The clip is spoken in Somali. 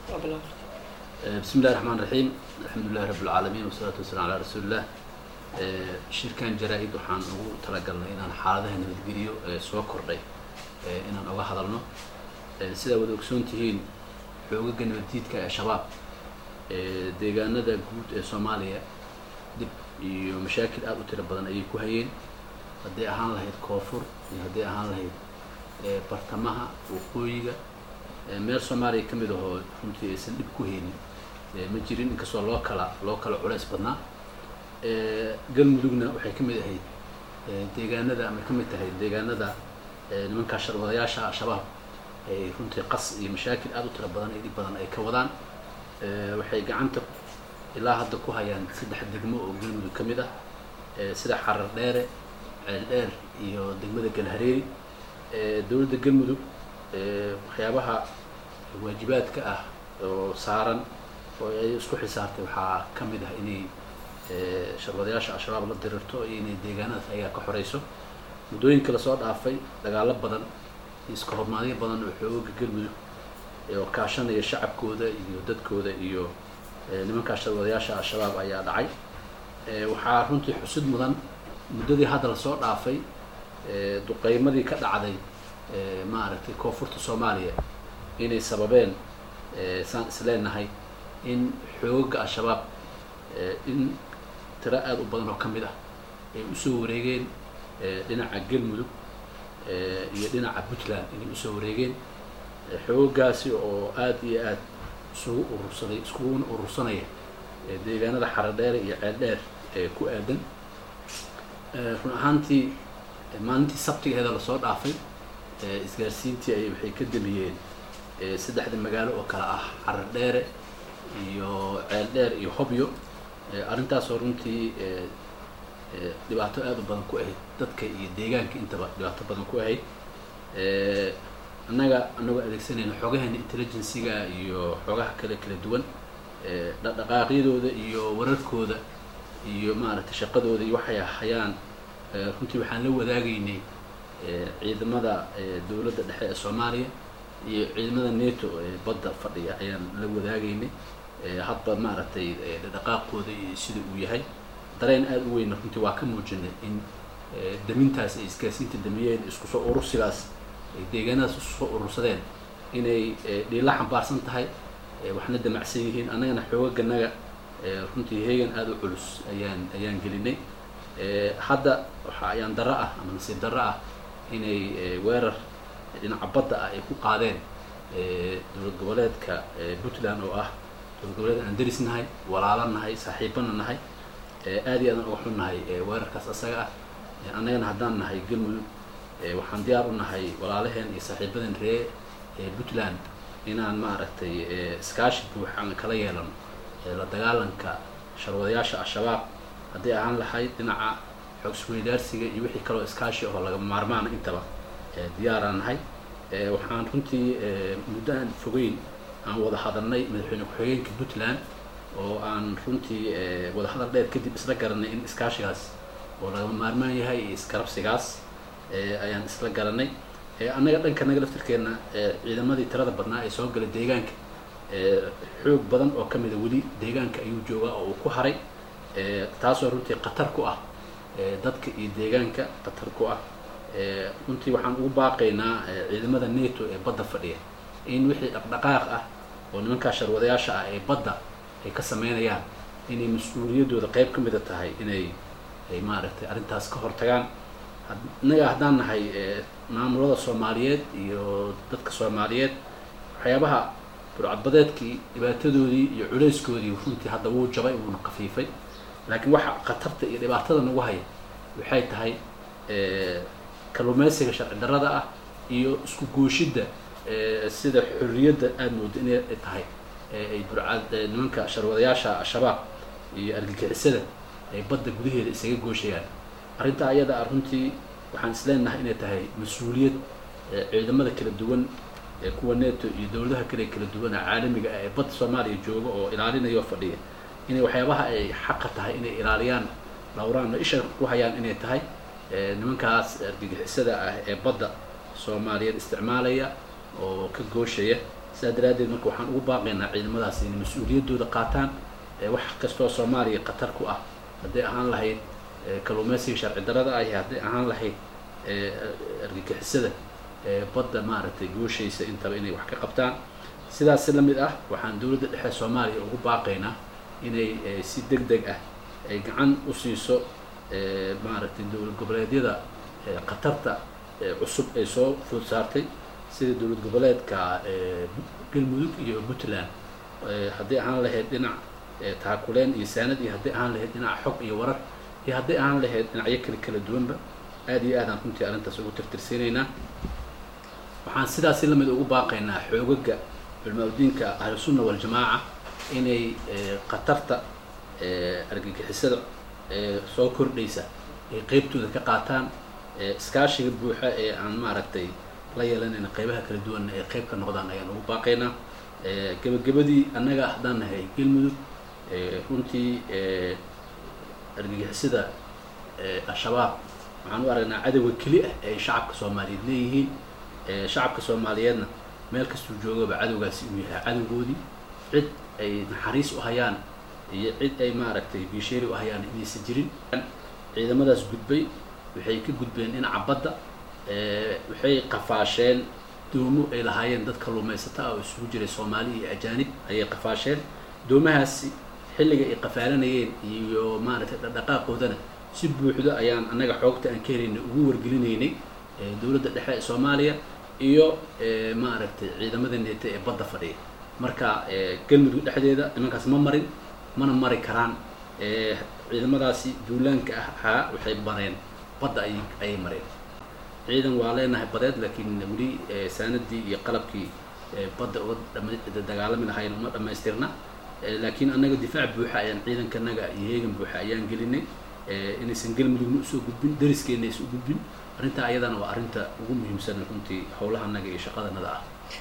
waa bilaab bismi illahi raxmaan raxiim alxamdulilahi rabi alcaalamiin wasalaatu wasalam calaa rasuuliillah shirkan jaraa-id waxaan ugu talagalnay inaan xaaladaha nabadgeliyo ee soo kordhay inaan oga hadalno sidaa wada ogsoon tihiin xoogaga nabaddiidka ee shabaab deegaanada guud ee soomaaliya dib iyo mashaakil aada u tiro badan ayay ku hayeen hadday ahaan lahayd koonfur iyo hadday ahaan lahayd bartamaha waqooyiga meel soomaaliya ka mid ahoo runtii aysan dhib ku haynin ma jirin inkastoo loo kala loo kala culeys badnaa galmudugna waxay ka mid ahayd deegaanada ama ka mid tahay deegaanada nimankaa sharwadayaasha al-shabaab ay runtii qas iyo mashaakil aada u tiro badan iyo dhib badan ay ka wadaan waxay gacanta ilaa hadda ku hayaan saddex degmo oo galmudug ka mid ah sida xarar dheere ceel dheer iyo degmada galhareeri dowladda galmudug waxyaabaha waajibaadka ah oo saaran oo ay isku xisaartay waxaa ka mid ah inay sharwadayaasha al-shabaab la dirirto iyo inay deegaanadaas ayaa ka xoreyso muddooyinka lasoo dhaafay dagaalo badan iyo iska hormaadyo badan oo xooga galmudug oo kaashanaya shacabkooda iyo dadkooda iyo nimankaa sharwadayaasha al-shabaab ayaa dhacay waxaa runtii xusid mudan muddadii hadda lasoo dhaafay duqeymadii ka dhacday maaragtay koonfurta soomaaliya inay sababeen saan isleenahay in xoogaga al-shabaab in tiro aada u badan oo ka mid ah ay usoo wareegeen dhinaca galmudug iyo dhinaca puntland inay usoo wareegeen xoogagaasi oo aada iyo aada isugu urursaday iskuguna urursanaya deegaanada xaradheere iyo ceeldheer ee ku aadan run ahaantii maalintii sabtigeeda lasoo dhaafay isgaarsiintii ay waxay ka damiyeen saddexda magaalo oo kale ah xarar dheere iyo ceel dheer iyo hobyo arrintaasoo runtii dhibaato aada u badan ku ahayd dadka iyo deegaanka intaba dhibaato badan ku ahayd annaga anagoo adeegsanayna xogaheena intelligencyga iyo xogaha kale kala duwan dhaqdhaqaaqyadooda iyo wararkooda iyo maaragtay shaqadooda iyo waxay hayaan runtii waxaan la wadaagaynay ciidamada dowladda dhexe ee soomaaliya iyo ciidamada neto ee badda fadhiya ayaan la wadaagaynay hadba maaragtay dhaqaaqooda iyo sida uu yahay dareen aada u weyna runtii waa ka muujinay in damintaas ay isgaarsiinta damiyeen isku soo urursigaas ay deegaanadaas isku soo urursadeen inay dhiila xambaarsan tahay waxna damacsan yihiin annagana xoogaganaga runtii heegan aada u culus ayaan ayaan gelinay hadda waxa ayaan darro ah ama nasiib darro ah inay weerar dhinaca badda ah ay ku qaadeen dowlad goboleedka puntland oo ah dowlad goboleed aan deris nahay walaalo nahay saaxiibana nahay aada iyo aadan uga xun nahay weerarkaas asaga ah annagana haddaan nahay galmudug waxaan diyaar u nahay walaalaheen iyo saaxiibadan ree puntland inaan maaragtay iskaashi buuxaan kala yeelano la dagaalanka sharwadayaasha al-shabaab hadday ahaan lahayd dhinaca xoog isweydaarsiga iyo wixii kaloo iskaashi oo lagama maarmaana intaba diyaaraan nahay waxaan runtii muddo aan fogeyn aan wada hadalnay madaxweyne ku-xigeenka puntland oo aan runtii wada hadal dheer kadib isla garanay in iskaashigaas oo lagama maarmaan yahay iyo iskarabsigaas ayaan isla garanay annaga dhanka naga laftirkeena ciidamadii tirada badnaa ee soo galay deegaanka xoog badan oo ka mida weli deegaanka ayuu joogaa oo uu ku haray taasoo runtii khatar ku ah dadka iyo deegaanka khatar ku ah runtii waxaan ugu baaqaynaa ciidamada neto ee badda fadhiya in wixii dhaqdhaqaaq ah oo nimankaa sharwadayaasha ah ee badda ay ka sameynayaan inay mas-uuliyaddooda qeyb ka mida tahay inay ay maaragtay arrintaas ka hortagaan innaga haddaan nahay maamulada soomaaliyeed iyo dadka soomaaliyeed waxyaabaha burcadbadeedkii dhibaatadoodii iyo culeyskoodii runtii hadda wuu jabay wuuna kafiifay laakiin waxa khatarta iyo dhibaatada nagu haya waxay tahay kalluumeysiga sharci darrada ah iyo isku gooshidda sida xorriyadda aada mooda inay tahay ay burcad nimanka sharwadayaasha al-shabaab iyo argagixisada ay badda gudaheeda isaga gooshayaan arrintaa ayada ah runtii waxaan isleenahay inay tahay mas-uuliyad ciidamada kala duwan ee kuwa neto iyo dowladaha kale kala duwan ee caalamiga ah ee badda soomaaliya jooga oo ilaalinaya oo fadhiya inay waxyaabaha ay xaqa tahay inay ilaaliyaan lawraanna isha ku hayaan inay tahay nimankaas argagixisada ah ee badda soomaaliyeed isticmaalaya oo ka gooshaya sidaa daraaddeed marka waxaan ugu baaqaynaa ciidamadaas inay mas-uuliyaddooda qaataan wax kastoo soomaaliya khatar ku ah hadday ahaan lahayd kalluumeysiga sharci darada ah iyo hadday ahaan lahayd argagixisada badda maaragtay gooshaysa intaba inay wax ka qabtaan sidaas la mid ah waxaan dowladda dhexe soomaaliya ugu baaqaynaa inay si deg deg ah ay gacan u siiso maaragtay dowlad goboleedyada khatarta cusub ay soo food saartay sida dowlad goboleedka galmudug iyo puntland hadday ahaan lahayd dhinac taakuleen iyo saanad iyo hadday ahaan lahayd dhinac xog iyo warar iyo hadday ahaan lahayd dhinacyo kale kala duwanba aad iyo aadaan runtii arrintaas ugu tirtirsiinaynaa waxaan sidaasi lamid ugu baaqaynaa xoogaga culmaa-udiinka ahlusunna waljamaaca inay khatarta argagixisada soo kordhaysa ay qeybtooda ka qaataan iskaashiga buuxa ee aan maaragtay la yeelanayna qeybaha kala duwanna ay qeyb ka noqdaan ayaan ugu baaqaynaa gebagabadii annaga haddaan nahay galmudug runtii argagixisada al-shabaab waxaan u aragnaa cadowga keli ah ee ay shacabka soomaaliyeed leeyihiin shacabka soomaaliyeedna meel kastuu joogaba cadowgaasi uu yahay cadowgoodii cid ay naxariis u hayaan iyo cid ay maaragtay biisheeri u hayaan inaysan jirin ciidamadaas gudbay waxay ka gudbeen dhinaca badda waxay qafaasheen doomo ay lahaayeen dad kalluumaysata ah oo isugu jiray soomaali iyo ajaanib ayay qafaasheen doomahaasi xilliga ay qafaalanayeen iyo maaragtay dhaqdhaqaaqoodana si buuxdo ayaan annaga xoogta aan ka helaynay ugu wargelinaynay dowladda dhexe ee soomaaliya iyo maaragtay ciidamada neeta ee badda fadhiya marka galmudug dhexdeeda nimankaas ma marin mana mari karaan ciidamadaasi duulaanka ah ahaa waxay mareen badda ay ayay mareen ciidan waa leenahay badeed laakiin weli saanadii iyo qalabkii badda uga dagaalami lahayn uma dhamaystirna laakiin annaga difaac buuxa ayaan ciidankanaga iyo heegan buuxa ayaan gelinay inaysan galmudugna usoo gudbin dariskeena aysan u gudbin arrintaa ayadana waa arrinta ugu muhiimsan runtii howlaha annaga iyo shaqadanada ah